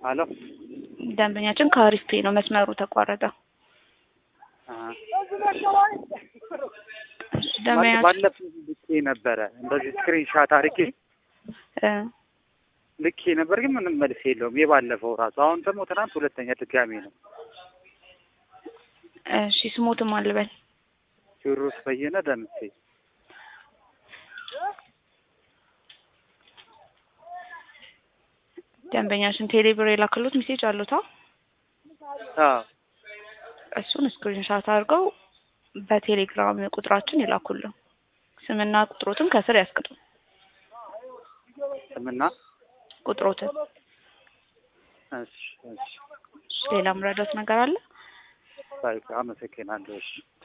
አሎ ደንበኛችን ከአሪፍ ፔ ነው መስመሩ ተቋረጠ። አ፣ እሺ ደንበኛችን ባለፈው ልኬ ነበረ እንደዚህ ስክሪን ሻት አድርጌ እ ልኬ ነበር፣ ግን ምንም መልስ የለውም የባለፈው ራሱ። አሁን ደግሞ ትናንት ሁለተኛ ድጋሜ ነው። እሺ ስሞትም አልበል ቴዎድሮስ በየነ ደምሴ ደንበኛችን ቴሌብር የላክሉት ሜሴጅ አሉታ አዎ እሱን ስክሪንሻት አድርገው በቴሌግራም ቁጥራችን ይላኩልን። ስምና ቁጥሮትን ከስር ያስቀጡ። ስምና ቁጥሮትን እሺ እሺ እሺ፣ ሌላ ምረዳት ነገር አለ? ባይ አመሰግናለሁ። እሺ